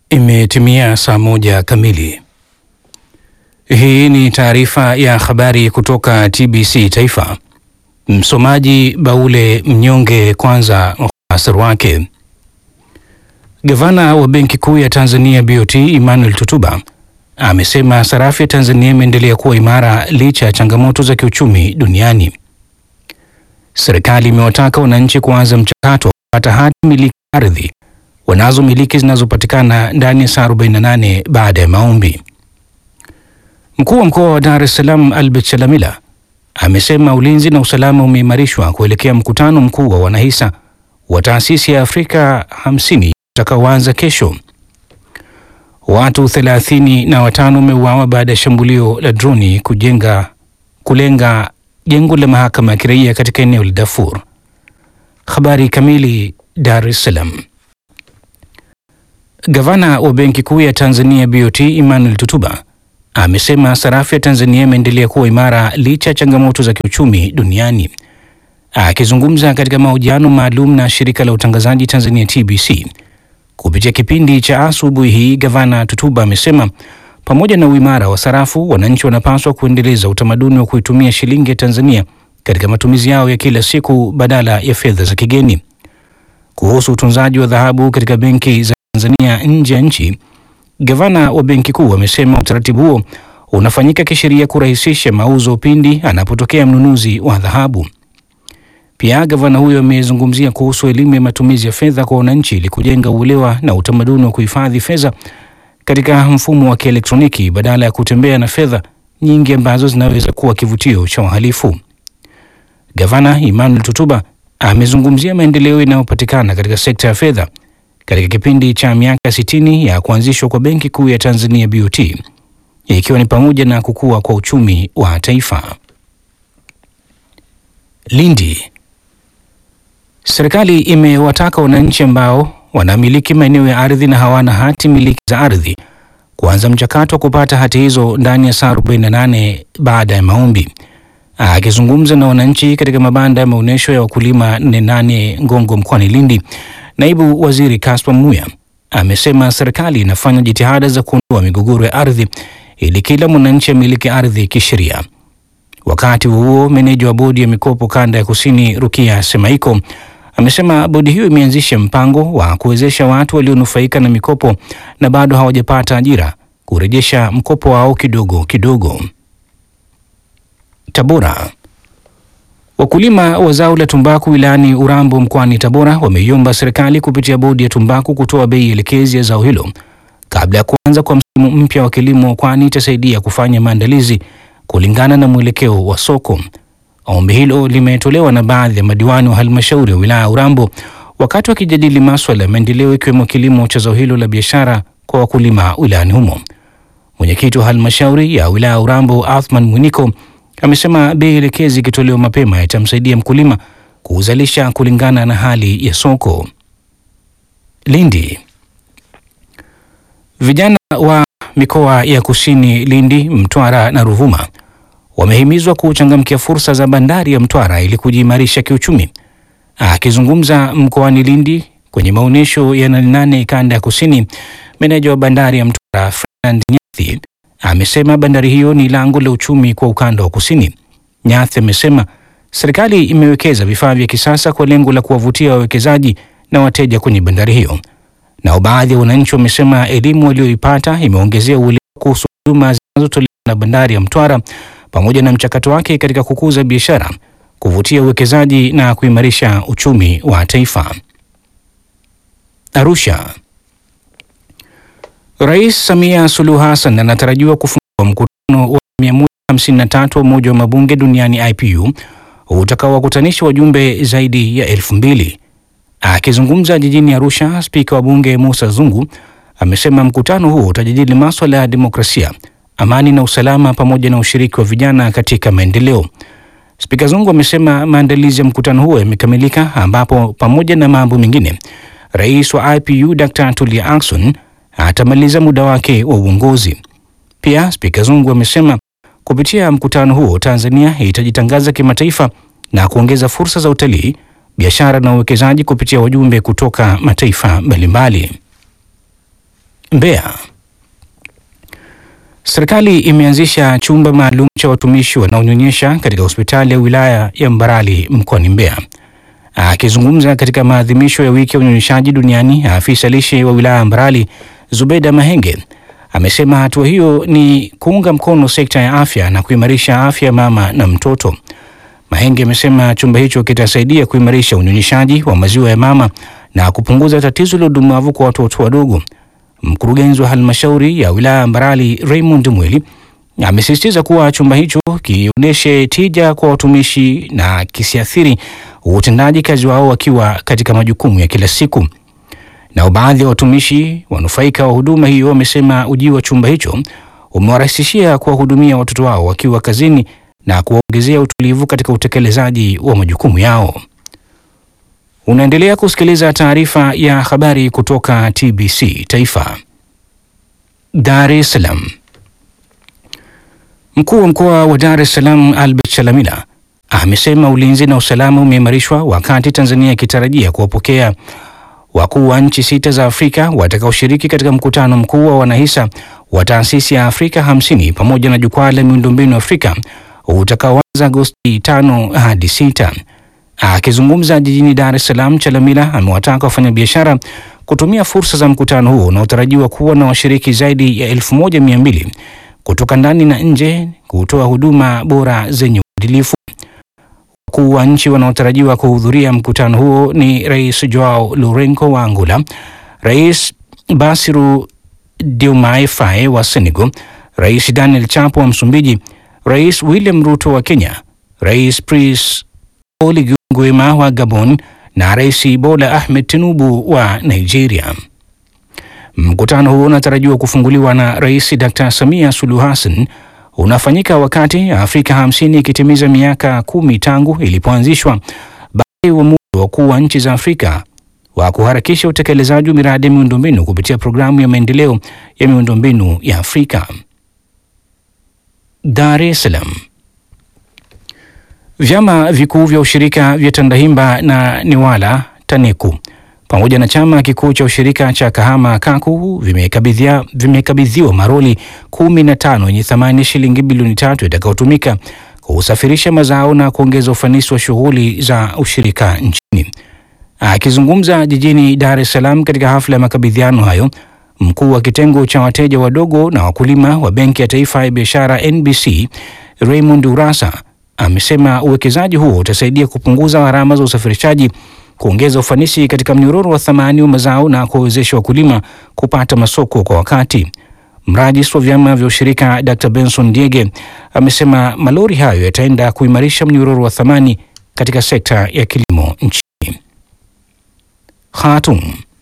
Imetimia saa moja kamili. Hii ni taarifa ya habari kutoka TBC Taifa. Msomaji Baule Mnyonge. Kwanza muhtasari wake. Gavana wa Benki Kuu ya Tanzania BOT Emmanuel Tutuba amesema sarafu ya Tanzania imeendelea kuwa imara licha ya changamoto za kiuchumi duniani. Serikali imewataka wananchi kuanza mchakato wa kupata hati miliki ardhi wanazomiliki zinazopatikana ndani ya saa 48 baada ya maombi. Mkuu wa mkoa wa Dar es Salaam Albert Chalamila amesema ulinzi na usalama umeimarishwa kuelekea mkutano mkuu wa wanahisa wa taasisi ya Afrika 50 utakaoanza kesho. Watu thelathini na watano wameuawa baada ya shambulio la droni kujenga kulenga jengo la mahakama ya kiraia katika eneo la Darfur. Habari kamili. Dar es Salaam. Gavana wa Benki Kuu ya Tanzania BOT Emmanuel Tutuba amesema sarafu ya Tanzania imeendelea kuwa imara licha ya changamoto za kiuchumi duniani. Akizungumza katika mahojiano maalum na shirika la utangazaji Tanzania TBC kupitia kipindi cha asubuhi hii, Gavana Tutuba amesema pamoja na uimara wa sarafu, wananchi wanapaswa kuendeleza utamaduni wa kuitumia shilingi ya Tanzania katika matumizi yao ya kila siku badala ya fedha za kigeni. Kuhusu utunzaji wa dhahabu katika benki za Tanzania nje ya nchi, gavana wa benki kuu amesema utaratibu huo unafanyika kisheria kurahisisha mauzo pindi anapotokea mnunuzi wa dhahabu. Pia gavana huyo amezungumzia kuhusu elimu ya matumizi ya fedha kwa wananchi ili kujenga uelewa na utamaduni wa kuhifadhi fedha katika mfumo wa kielektroniki badala ya kutembea na fedha nyingi ambazo zinaweza kuwa kivutio cha wahalifu. Gavana Emmanuel Tutuba amezungumzia maendeleo yanayopatikana katika sekta ya fedha katika kipindi cha miaka 60 ya kuanzishwa kwa Benki Kuu ya Tanzania BOT, ikiwa ni pamoja na kukua kwa uchumi wa taifa. Lindi. Serikali imewataka wananchi ambao wanamiliki maeneo ya ardhi na hawana hati miliki za ardhi kuanza mchakato wa kupata hati hizo ndani ya saa 48 baada ya maombi. Akizungumza na wananchi katika mabanda ya maonyesho ya wakulima Nenane Ngongo mkoani Lindi, naibu waziri Kaspa Muya amesema serikali inafanya jitihada za kuondoa migogoro ya ardhi ili kila mwananchi amiliki ardhi kisheria. Wakati huo meneja wa bodi ya mikopo kanda ya kusini Rukia Semaiko amesema bodi hiyo imeanzisha mpango wa kuwezesha watu walionufaika na mikopo na bado hawajapata ajira kurejesha mkopo wao kidogo kidogo. Tabora. Wakulima wa zao la tumbaku wilayani Urambo mkoani Tabora wameiomba serikali kupitia bodi ya tumbaku kutoa bei elekezi ya zao hilo kabla ya kuanza kwa msimu mpya wa kilimo, kwani itasaidia kufanya maandalizi kulingana na mwelekeo wa soko. Ombi hilo limetolewa na baadhi ya madiwani wa halmashauri ya wilaya ya Urambo wakati wakijadili maswala ya maendeleo ikiwemo kilimo cha zao hilo la biashara kwa wakulima wilayani humo. Mwenyekiti wa halmashauri ya wilaya ya Urambo Athman Mwiniko amesema bei elekezi ikitolewa mapema itamsaidia mkulima kuzalisha kulingana na hali ya soko. Lindi. Vijana wa mikoa ya Kusini Lindi, Mtwara na Ruvuma wamehimizwa kuchangamkia fursa za bandari ya Mtwara ili kujiimarisha kiuchumi. Akizungumza mkoani Lindi kwenye maonyesho ya nane nane kanda ya Kusini, meneja wa bandari ya Mtwara Fernand Nyathi amesema bandari hiyo ni lango la uchumi kwa ukanda wa kusini. Nyathi amesema serikali imewekeza vifaa vya kisasa kwa lengo la kuwavutia wawekezaji na wateja kwenye bandari hiyo. Nao baadhi ya wananchi wamesema elimu walioipata imeongezea uelewa kuhusu huduma zinazotolewa na bandari ya Mtwara pamoja na mchakato wake katika kukuza biashara, kuvutia uwekezaji na kuimarisha uchumi wa taifa. Arusha. Rais Samia Suluhu Hassan anatarajiwa kufungua mkutano wa 153 wa Umoja wa Mabunge Duniani IPU utakaowakutanisha wajumbe zaidi ya elfu mbili. Akizungumza jijini Arusha, spika wa bunge Musa Zungu amesema mkutano huo utajadili maswala ya demokrasia, amani na usalama pamoja na ushiriki wa vijana katika maendeleo. Spika Zungu amesema maandalizi ya mkutano huo yamekamilika, ambapo pamoja na mambo mengine, rais wa IPU Dr. Tulia Ackson atamaliza muda wake wa uongozi. Pia spika Zungu amesema kupitia mkutano huo Tanzania itajitangaza kimataifa na kuongeza fursa za utalii, biashara na uwekezaji kupitia wajumbe kutoka mataifa mbalimbali. Mbeya. Serikali imeanzisha chumba maalum cha watumishi wanaonyonyesha katika hospitali ya wilaya ya Mbarali mkoani Mbeya. Akizungumza katika maadhimisho ya wiki ya unyonyeshaji duniani, afisa lishe wa wilaya ya Mbarali Zubeda Mahenge amesema hatua hiyo ni kuunga mkono sekta ya afya na kuimarisha afya ya mama na mtoto. Mahenge amesema chumba hicho kitasaidia kuimarisha unyonyeshaji wa maziwa ya mama na kupunguza tatizo la udumavu kwa watoto wadogo. Mkurugenzi wa halmashauri ya wilaya ya Mbarali Raymond Mweli amesisitiza kuwa chumba hicho kionyeshe tija kwa watumishi na kisiathiri utendaji kazi wao wakiwa katika majukumu ya kila siku. Nao baadhi ya watumishi wanufaika wa huduma hiyo wamesema ujio wa chumba hicho umewarahisishia kuwahudumia watoto wao wakiwa kazini na kuwaongezea utulivu katika utekelezaji wa majukumu yao. Unaendelea kusikiliza taarifa ya habari kutoka TBC Taifa. Dar es Salaam. Mkuu wa mkoa wa Dar es Salaam Albert Chalamila amesema ulinzi na usalama umeimarishwa wakati Tanzania ikitarajia kuwapokea wakuu wa nchi sita za Afrika watakaoshiriki katika mkutano mkuu wa wanahisa wa taasisi ya Afrika hamsini pamoja na jukwaa la miundombinu Afrika utakaoanza Agosti tano hadi sita. Akizungumza jijini Dar es Salaam, Chalamila amewataka wafanyabiashara kutumia fursa za mkutano huo unaotarajiwa kuwa na washiriki zaidi ya elfu moja mia mbili kutoka ndani na nje kutoa huduma bora zenye uadilifu. Wakuu wa nchi wanaotarajiwa kuhudhuria mkutano huo ni Rais Joao Lourenco wa Angola, Rais Bassirou Diomaye Faye wa Senegal, Rais Daniel Chapo wa Msumbiji, Rais William Ruto wa Kenya, Rais Brice Oligui Nguema wa Gabon na Rais Bola Ahmed Tinubu wa Nigeria. Mkutano huo unatarajiwa kufunguliwa na Rais Dr. Samia Suluhu Hassan unafanyika wakati Afrika hamsini ikitimiza miaka kumi tangu ilipoanzishwa baada ya uamuzi wa wakuu wa nchi za Afrika wa kuharakisha utekelezaji wa miradi ya miundombinu kupitia programu ya maendeleo ya miundombinu ya Afrika. Dar es Salaam. Vyama vikuu vya ushirika vya Tandahimba na Newala TANECU pamoja na chama kikuu cha ushirika cha Kahama KAKU vimekabidhiwa vimekabidhiwa maroli kumi na tano yenye thamani ya shilingi bilioni tatu itakayotumika kusafirisha mazao na kuongeza ufanisi wa shughuli za ushirika nchini. Akizungumza jijini Dar es Salaam katika hafla ya makabidhiano hayo, mkuu wa kitengo cha wateja wadogo na wakulima wa Benki ya Taifa ya Biashara NBC Raymond Urasa amesema uwekezaji huo utasaidia kupunguza gharama za usafirishaji, kuongeza ufanisi katika mnyororo wa thamani wa mazao na kuwawezesha wakulima kupata masoko kwa wakati. Mrajis wa vyama vya ushirika Dr. Benson Diege amesema malori hayo yataenda kuimarisha mnyororo wa thamani katika sekta ya kilimo nchini. Khartoum.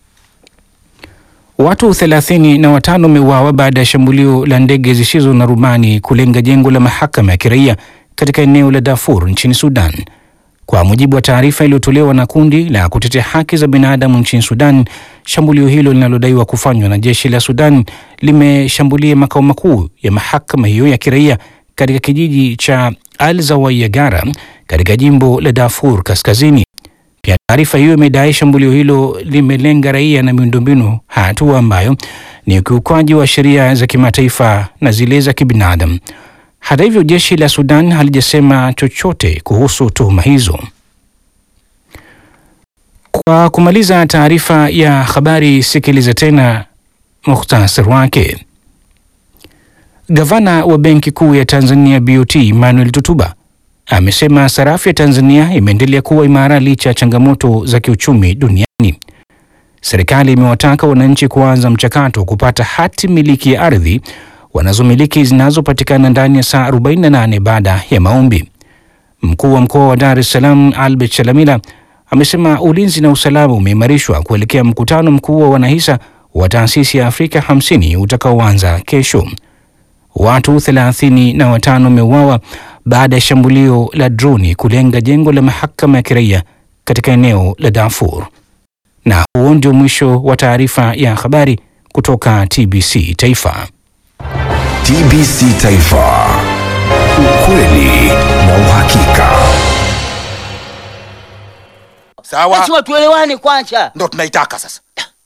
Watu thelathini na watano wameuawa baada ya shambulio la ndege zisizo na rubani kulenga jengo la mahakama ya kiraia katika eneo la Darfur nchini Sudan. Kwa mujibu wa taarifa iliyotolewa na kundi la kutetea haki za binadamu nchini Sudan, shambulio hilo linalodaiwa kufanywa na jeshi la Sudan limeshambulia makao makuu ya mahakama hiyo ya kiraia katika kijiji cha Al Zawayagara katika jimbo la Darfur Kaskazini. Pia taarifa hiyo imedai shambulio hilo limelenga raia na miundombinu, hatua ambayo ni ukiukwaji wa sheria za kimataifa na zile za kibinadamu. Hata hivyo, jeshi la Sudan halijasema chochote kuhusu tuhuma hizo. Kwa kumaliza taarifa ya habari, sikiliza tena muhtasari wake. Gavana wa Benki Kuu ya Tanzania BOT Emmanuel Tutuba amesema sarafu ya Tanzania imeendelea kuwa imara licha ya changamoto za kiuchumi duniani. Serikali imewataka wananchi kuanza mchakato wa kupata hati miliki ya ardhi wanazomiliki zinazopatikana ndani ya saa 48 baada ya maombi. Mkuu wa mkoa wa Dar es Salaam Albert Chalamila amesema ulinzi na usalama umeimarishwa kuelekea mkutano mkuu wa wanahisa wa taasisi ya Afrika 50 utakaoanza kesho. Watu thelathini na watano wameuawa baada ya shambulio la droni kulenga jengo la mahakama ya kiraia katika eneo la Darfur. Na huo ndio mwisho wa taarifa ya habari kutoka TBC Taifa. TBC Taifa, ukweli na uhakika. Sawa, Lazima tuelewane kwanza. ndo tunaitaka sasa.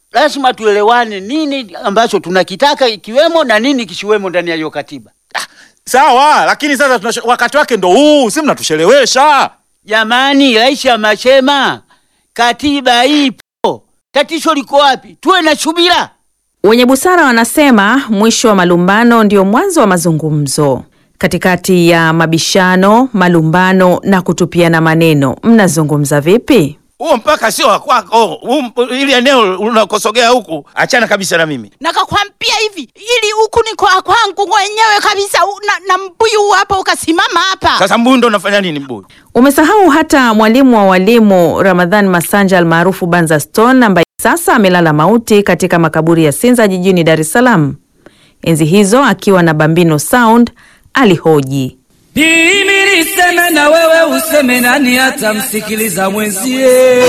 lazima tuelewane nini ambacho tunakitaka ikiwemo na nini kisiwemo ndani ya hiyo katiba. Sawa, lakini sasa tunasho, wakati wake ndo huu, si mnatushelewesha. Jamani, rais amesema katiba ipo, tatizo liko wapi? Tuwe na subira. Wenye busara wanasema mwisho wa malumbano ndio mwanzo wa mazungumzo. Katikati ya mabishano, malumbano na kutupiana maneno, mnazungumza vipi? Huo mpaka sio wa kwako, huu- ili eneo unakosogea huku, achana kabisa na mimi. nakakwambia hivi ili huku ni kwa kwangu mwenyewe kabisa u- na, na mbuyu hapa ukasimama hapa Sasa mbuyu ndo unafanya nini mbuyu? Umesahau hata mwalimu wa walimu Ramadhan Masanja almaarufu Banza Stone ambaye sasa amelala mauti katika makaburi ya Sinza jijini Dar es Salaam. Enzi hizo akiwa na Bambino Sound alihoji Mimi niseme na wewe useme, nani atamsikiliza mwenzie?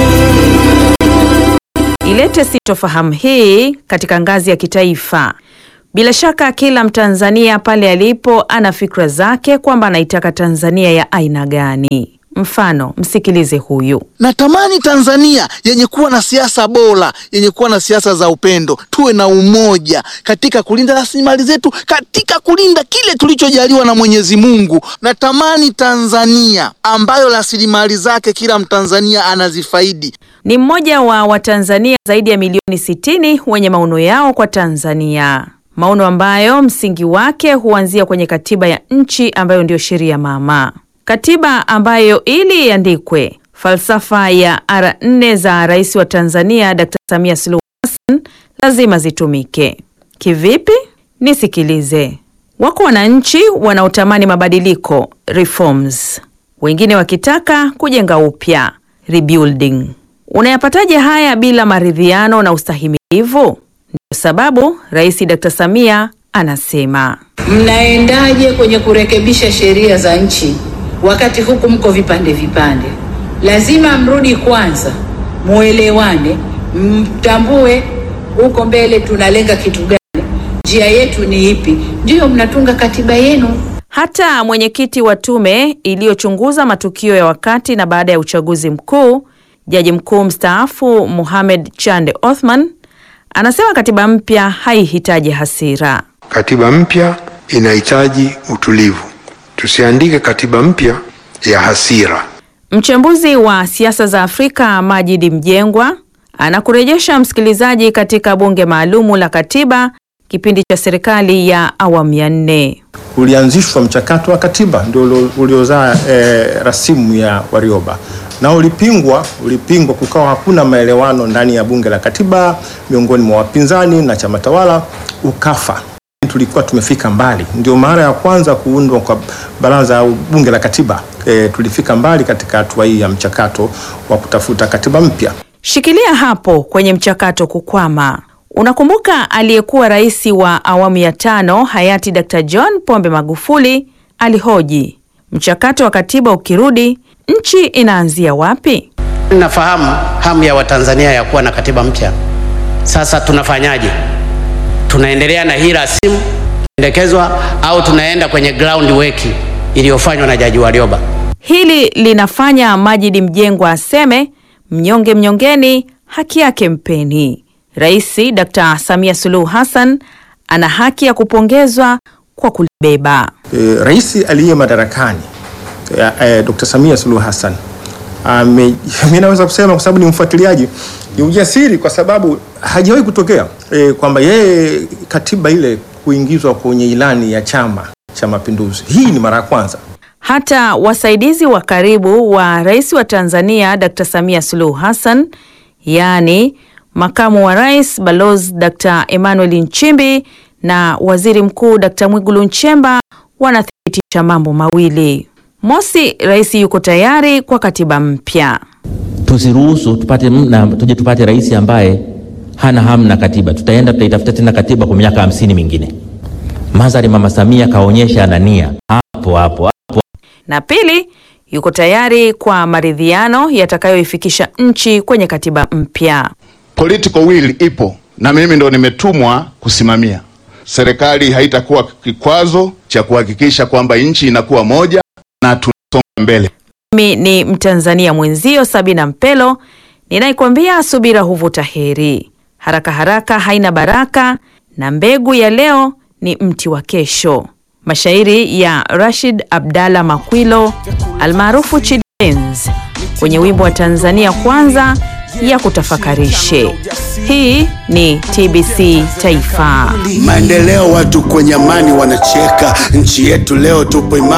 ilete sitofahamu hii katika ngazi ya kitaifa. Bila shaka kila Mtanzania pale alipo ana fikra zake kwamba anaitaka Tanzania ya aina gani. Mfano, msikilize huyu. Natamani Tanzania yenye kuwa na siasa bora, yenye kuwa na siasa za upendo, tuwe na umoja katika kulinda rasilimali zetu, katika kulinda kile tulichojaliwa na Mwenyezi Mungu. Natamani Tanzania ambayo rasilimali zake kila Mtanzania anazifaidi. Ni mmoja wa Watanzania zaidi ya milioni 60 wenye maono yao kwa Tanzania, maono ambayo msingi wake huanzia kwenye katiba ya nchi ambayo ndiyo sheria mama, katiba ambayo ili iandikwe, falsafa ya ara nne za rais wa Tanzania Dr. Samia Suluhu Hassan lazima zitumike. Kivipi? Nisikilize. Wako wananchi wanaotamani mabadiliko reforms, wengine wakitaka kujenga upya rebuilding. Unayapataje haya bila maridhiano na ustahimilivu? Ndio sababu Rais Dr. Samia anasema Mnaendaje kwenye kurekebisha sheria za nchi wakati huku mko vipande vipande? Lazima mrudi kwanza, muelewane, mtambue huko mbele tunalenga kitu gani, njia yetu ni ipi, ndiyo mnatunga katiba yenu. hata mwenyekiti wa tume iliyochunguza matukio ya wakati na baada ya uchaguzi mkuu, jaji mkuu mstaafu Mohamed Chande Othman anasema katiba mpya haihitaji hasira. Katiba mpya inahitaji utulivu. Tusiandike katiba mpya ya hasira. Mchambuzi wa siasa za Afrika Majidi Mjengwa anakurejesha msikilizaji katika bunge maalumu la katiba kipindi cha serikali ya awamu ya nne. ulianzishwa mchakato wa katiba ndio ulio- uliozaa e, rasimu ya Warioba na ulipingwa, ulipingwa, kukawa hakuna maelewano ndani ya bunge la katiba miongoni mwa wapinzani na chama tawala, ukafa. Tulikuwa tumefika mbali, ndio mara ya kwanza kuundwa kwa baraza au bunge la katiba. E, tulifika mbali katika hatua hii ya mchakato wa kutafuta katiba mpya. Shikilia hapo kwenye mchakato kukwama. Unakumbuka aliyekuwa rais wa awamu ya tano hayati Dr. John Pombe Magufuli alihoji, mchakato wa katiba ukirudi, nchi inaanzia wapi? Nafahamu hamu ya Watanzania ya kuwa na katiba mpya. Sasa tunafanyaje? Tunaendelea na hii rasimu pendekezwa au tunaenda kwenye ground work iliyofanywa na Jaji Warioba? Hili linafanya Majidi Mjengwa aseme mnyonge mnyongeni, haki yake mpeni. Rais Dr. Samia Suluhu Hassan ana haki ya kupongezwa kwa kulibeba. E, rais aliye madarakani e, e, Dr. Samia Suluhu Hassan ame, mimi naweza kusema kwa sababu ni mfuatiliaji, ni ujasiri kwa sababu hajawahi kutokea e, kwamba yeye katiba ile kuingizwa kwenye ilani ya Chama cha Mapinduzi. Hii ni mara ya kwanza. Hata wasaidizi wa karibu wa rais wa Tanzania Dr. Samia Suluhu Hassan, yaani makamu wa rais Balozi Dr. Emmanuel Nchimbi na waziri mkuu Dr. Mwigulu Nchemba wanathibitisha mambo mawili. Mosi, rais yuko tayari kwa katiba mpya. tusiruhusu tupate mna, tuje tupate rais ambaye hana hamu na katiba. Tutaenda tutaitafuta tena katiba kwa miaka hamsini mingine. Madhari Mama Samia kaonyesha ana nia hapo hapo hapo. Na pili, yuko tayari kwa maridhiano yatakayoifikisha nchi kwenye katiba mpya. Political will ipo na mimi ndo nimetumwa kusimamia. Serikali haitakuwa kikwazo cha kuhakikisha kwamba nchi inakuwa moja na tunasonga mbele. Mimi ni Mtanzania mwenzio Sabina Mpelo ninaikwambia subira huvuta heri. haraka haraka haina baraka, na mbegu ya leo ni mti wa kesho. Mashairi ya Rashid Abdalla Makwilo almaarufu Chidi Benz kwenye wimbo wa Tanzania Kwanza ya kutafakarishe. Hii ni TBC Taifa. Maendeleo, watu kwenye amani wanacheka, nchi yetu leo tupo imara.